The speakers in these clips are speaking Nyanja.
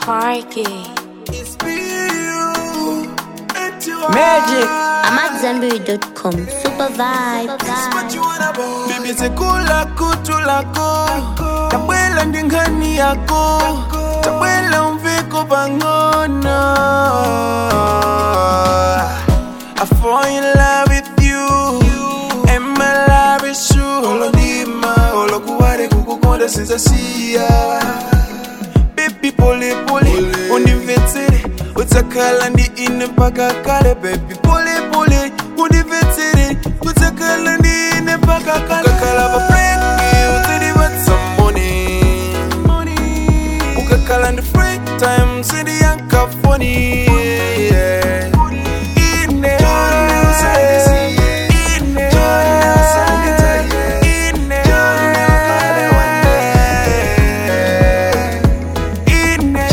Parky. It's me, you, and you are. Magic. I'm at Zenberry.com. Super vibe. What you wanna about? Baby, sekula kutu lako tabwela ndi nkhani yako tabwela umviko pang'ono I fall in love with you and my love is true Olo ndima, olo kuwale kukukonda sinzasiya Baby pole pole, undimvetsere utsakhala ndi ine mpaka kale baby pole pole undimvetsere utsakhala ndi ine mpaka kale ukakhala pa breki udzandivatsa money ukakhala ndi free time sindiyankha foni yeah. Ine, ine, ine, ine,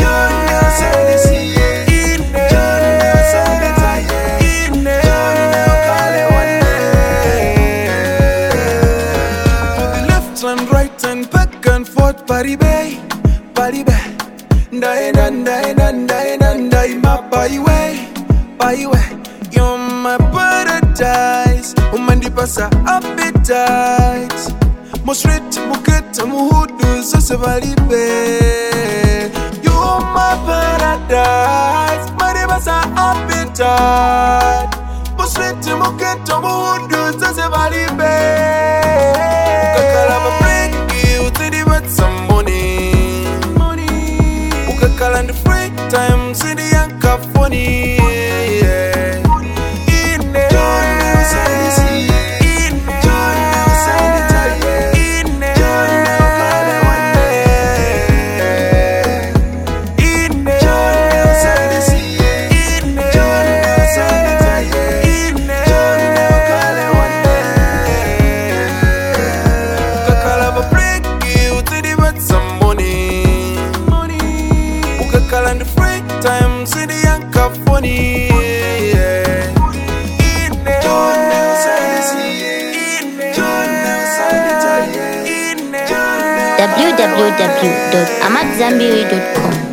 left and right and back and forth party bay party bay ndaenda ndaenda ndaenda ndaima by way by way you're my paradise umandipasa appetite mosret muketa muhudu zose valibe you're my paradise mandipasa appetite mosret muketa muhudu zose valibe ukakhala pa breki udzandivatsa money ukakhala ndi free time sindiyankha foni yeah. Ine, ine, ine, ine, ukakhala pa breki udzandivatsa money ukakhala ndi free time sindiyankha foni yeah. Ine, ine, ine, www.amatzambiri.com.